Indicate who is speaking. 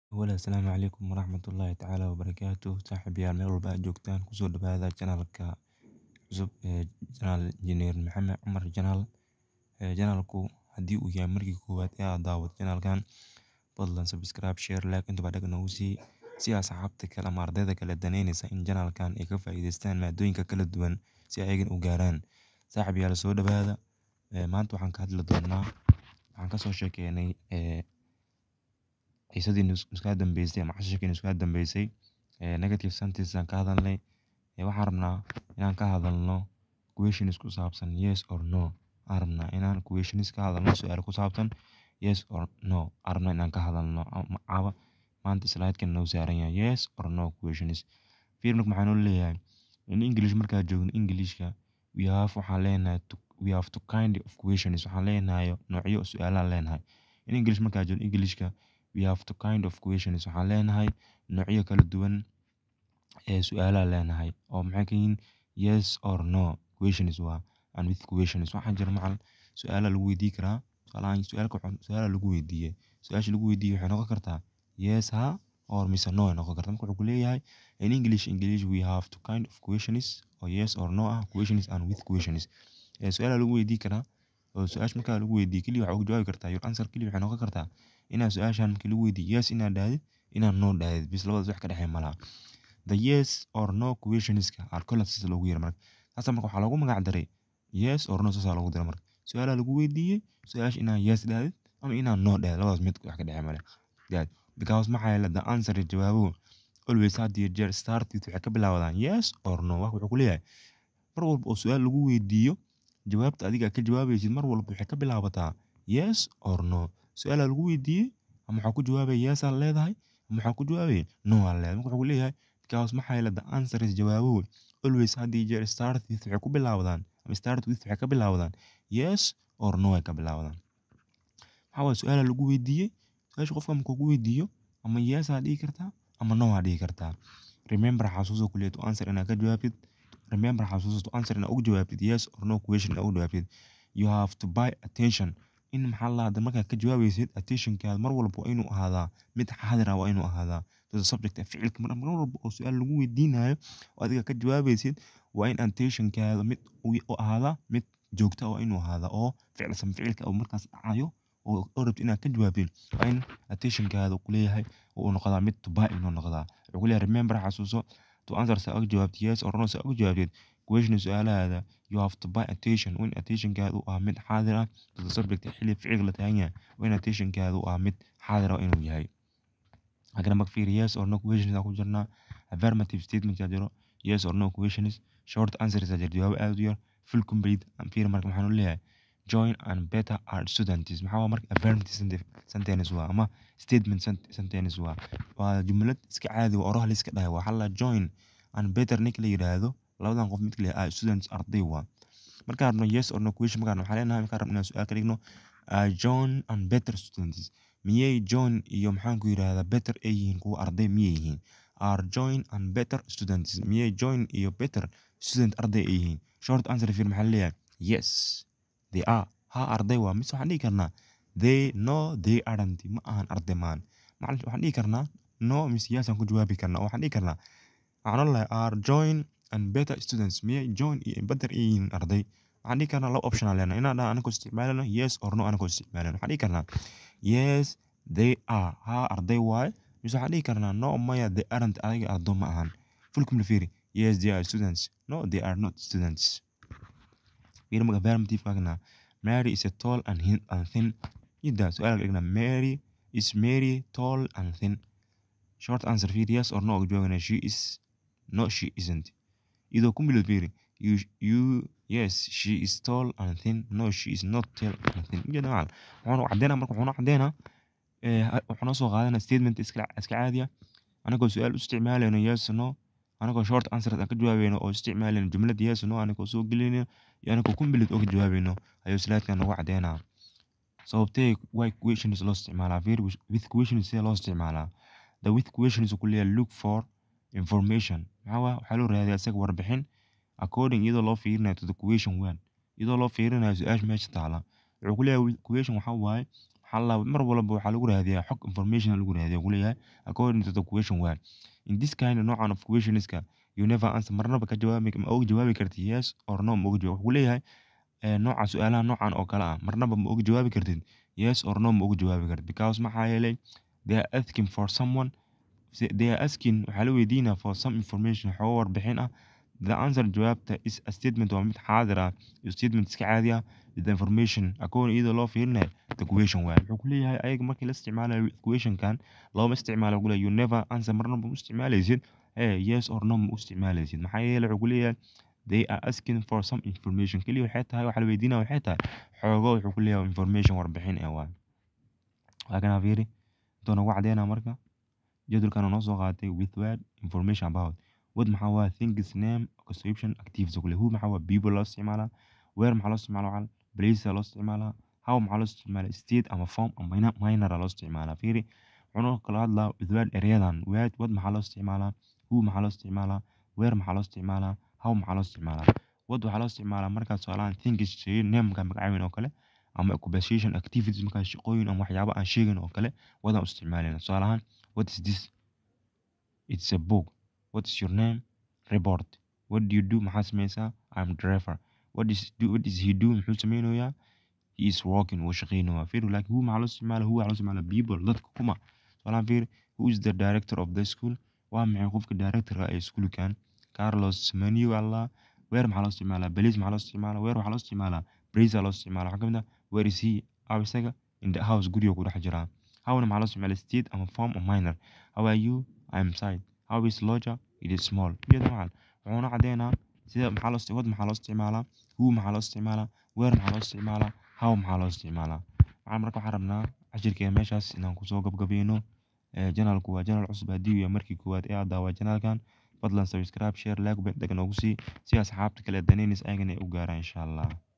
Speaker 1: Walaal Asalaamu calaykum waraxmatullaahi tacaala wabarakaatuh saaxiibayaal meel walba aad joogtaan kusoo dhawaada channelka cusub ee channel Engineer Maxamed Cumar Channel ee channelku haddii uu yahay markii koowaad ee aad daawato channelkan fadlan subscribe share like intuba dhag noogu sii si asxaabta kale ama ardayda kale daneynaysa in channelkan ay ka faa'iidaystaan maadooyinka kala duwan si ayagan u gaaraan saaxiibayaal soo dhawaada ee maanta waxaan ka hadli doonaa waxaan kasoo sheekeynay ee xiisadii nuska dambeysay ama casharkii nuska dambeysay ee negative sentence aan ka hadalnay ee waxaan rabnaa inaan ka hadalno questions ku saabsan yes or no aan rabnaa inaan questions ka hadalno su'aalo ku saabsan yes or no aan rabnaa inaan ka hadalno caawa maanta slide-kan noo saaran yahay yes or no questions fiir marka maxaa noo leeyahay in English markaa joogno Englishka we have waxaan leenahay we have two kind of questions waxaan leenahay noocyo su'aalaan leenahay in English markaa joogno Englishka we have two kind of questions waxaan leenahay noocyo kala duwan ee su'aalaan leenahay oo maxay ka yihiin yes or no questions waa and with questions waxaa jira macal su'aala lagu weydiin karaa tusaalahaan su'aalka su'aala lagu weydiiyey su'aasha lagu weydiiyey waxay noqon kartaa yes ha or mise no ay noqon kartaa marka wuxuu ku leeyahay in English English we have two kind of questions oo yes or no ah questions and with questions ee su'aala lagu weydiin karaa oo su'aash markaa lagu weydiiyo kaliya waxaa uga jawaabi kartaa your answer kaliya waxay noqon kartaa inaad su'aashan markii lagu weydiiyo yes inaad dhahdid inaad no dhahdid bis labadaas wax ka dhexeeya malaha the yes or no questionska are called sida loogu yeero marka taasa marka waxaa loogu magac daray yes or no saasaa loogu daray marka su'aalaa lagu weydiiyey su'aash inaad yes dhahdid ama inaad no dhahdid labadaas mid wax ka dhexeeya male dad because maxaa yeelay the answer jawaabuhu always had iyo jeer start with waxay ka bilaabadaan yes or no wax wuxuu ku leeyahay mar walba oo su'aal lagu weydiiyo jawaabta adiga ka jawaabaysid mar walba waxay ka bilaabataa yes or no su'aala lagu weydiiyey ama waxaa ku jawaabaya yes aad leedahay ama waxaa ku jawaabaya no aad leedahay marka wuxuu leeyahay because maxaa yeelay the answer is jawaabuhu always had iyo jeer start with waxay ku bilaabadaan ama start with waxay ka bilaabadaan yes or no ay ka bilaabadaan maxaa waaye su'aala lagu weydiiyey su'aasha qofka markuu ku weydiiyo ama yes aad dhihi kartaa ama no aad dhihi kartaa remember xasuuso kuliya to answer inaad ka jawaabtid remember xasuuso to answer inaad ugu jawaabtid yes or no question inaad ugu jawaabtid you have to buy attention in maxaa la hadda markaad ka jawaabaysid attentionkaada mar walba waa inuu ahaadaa mid xaadir ah waa inuu ahaadaa to the subject ficilka mar walba oo su'aal lagu weydiinayo oo adiga ka jawaabaysid waa in attentionkaada mid u ahaadaa mid joogta waa inuu ahaadaa oo ficilsan ficilka oo markaas dhacayo oo rabtid inaad ka jawaabtid waa in attentionkaada ku leeyahay oo uu noqdaa mid to buy inuu noqdaa wuxuu ku leeyahay remember xasuuso to answer saa uga jawaabtid yes or no saa uga jawaabtid question su'aalahaada you have to buy attention waa in attentionkaada uu ah mid xaadir ah to the subject xilli ficilka la taagan yahay waa in attentionkaada uu ah mid xaadir ah inuu yahay haddana marka fiiri yes or no questions aan ku jirnaa affirmative statement aa jiro yes or no questions short answers aa jiro jawaabo aad u yar full complete aan fiiri marka maxaan u leeyahay join and better our students maxaa waa marka affirmative sentence waa ama statement sentence waa waa jumlad iska caadi waa oraha la iska dhahay waa halla join and better ninka la yiraahdo labadan qof mid kale ah students arday waa markaan rabno yes or no question markaan waxaan leenahay markaan rabno inaan su'aal ka dhigno join and better students miyay join iyo maxaan ku yiraahdaa better ay yihiin kuwa arday miyay yihiin are join and better students miyay join iyo better student arday ay yihiin short answer fiir maxaa leeyahay yes they are ha arday waa mise waxaan dhihi karnaa they no they aren't ma ahan arday maan macallin waxaan dhihi karnaa no mise yes aan ku jawaabi karnaa waxaan dhihi karnaa waxaan odhan lahay are join and better students miyay join iyo better ay yihiin arday waxaan dhihi karnaa laba option aan leenahay inaan dhaha anagoo isticmaalano yes or no anagoo isticmaalano waxaan dhihi karnaa yes they are ha arday waaye mise waxaan dhihi karnaa no maya they aren't adiga ardo ma ahan full complete fiiri yes they are students no they are not students fiiri marka affirmative kaagna Mary is a tall and, hin- and thin jidda su'aalka dhigna Mary is Mary tall and thin short answer fiiri yes or no uga jawaabana she is no she isn't idoo ku milid fiiri you you yes she is tall and thin no she is not tall and thin jidda macal wuxuuna cadeynaa marka wuxuuna cadeynaa wuxuuna soo qaadanaa statement iska iska caadi ah anagoo su'aal u isticmaalayno yes no anagoo short answer aan ka jawaabayno oo isticmaalayno jumlad yes no anagoo soo gelinayno iyo anagoo kumbilid oo ka jawaabayno ayuu slide-kan nagu cadeynaa sababtee why questions loo isticmaalaa fiir with questions sidee loo isticmaalaa the with questions ku leeyahay look for information maxaa waa waxaa loo raadiyaa isaga warbixin according iyadoo loo fiirinayo to the question one iyadoo loo fiirinayo su-aasha meesha taala wuxuu ku leeyahay question waxaa waaye maxaa la mar walba waxaa lagu raadiyaa xog information lagu raadiyaa uu leeyahay according to the question waa in this kind noocan of questionska you never answer marnaba ka jawaabi ma uga jawaabi kartid yes or no ma uga jawaab wuxuu leeyahay nooca su-aalaha noocan oo kale ah marnaba ma uga jawaabi kartid yes or no ma uga jawaabi kartid because maxaa yeelay they are asking for someone they are asking waxaa la weydiinaa for some information xogo warbixin ah the answer jawaabta is a statement waa mid xaadir ah iyo statement iska caadi ah with the information according iyadoo loo fiirinayo the question waa wuxuu ku leeyahay ayaga markii la isticmaalayo questionkan looma isticmaalo wuxuu leeyahay you never answer marnaba ma isticmaalaysid eh yes or no ma u isticmaalaysid maxaa yeelay wuxuu ku leeyahay they are asking for some information keliya waxay tahay waxaa la weydiinaya waxay tahay xoogo wuxuu ku leeyahay information warbixin ee waa waa kana fiiri intuu nagu cadeynaa marka jadwalkan noo soo qaatay with word information about what maxaa waa things name conception activities kule who maxaa waa people loo isticmaalaa where maxaa loo isticmaalaa waxaa place loo isticmaalaa how maxaa loo isticmaalaa state ama form ama minor loo isticmaalaa fiiri wuxuu kala hadlaa with word ereyadan word what maxaa loo isticmaalaa who maxaa loo isticmaalaa where maxaa loo isticmaalaa how maxaa loo isticmaalaa what waxaa loo isticmaalaa markaad su'aalahan things shay nameka magacaabin oo kale ama occupation activities markaa shaqooyin ama waxyaabo aan sheegin oo kale wadaan u isticmaalayna tusaalahaan what is this it's a book what is your name report what do you do maxaa sameysaa i'm driver what is do what is he do muxuu sameynayaa he is working wuu shaqeynayaa fiir like who maxaa loo isticmaalaa who waxaa loo isticmaalaa people dadka kuma tusaalahaan fiir who is the director of the school waa maxay qofka directorka ee iskuulkan carlos semenyo allah where maxaa loo isticmaalaa belize maxaa loo isticmaalaa where waxaa loo isticmaalaa brace loo isticmaalaa waxaa kamid ah where is he aw isaga in the house guriga ku dhex jiraa howna maxaa loo isticmaalaa state ama form or minor how are you i'm side how is lodger it is small iyada waxaan wuxuuna cadeynaa sida maxaa loo wad maxaa loo isticmaalaa who maxaa loo isticmaalaa where maxaa loo isticmaalaa how maxaa loo isticmaalaa waxaan marka waxaan rabnaa cashirkeena meeshaas inaan kusoo gabgabayno janalku waa janal cusub haddii uu yahay markii koowaad ee aad daawaa janalkan fadlan subscribe share like bent dhagan noogu sii si asxaabta kale danaynaysa ayagana ay u gaaraan insha allah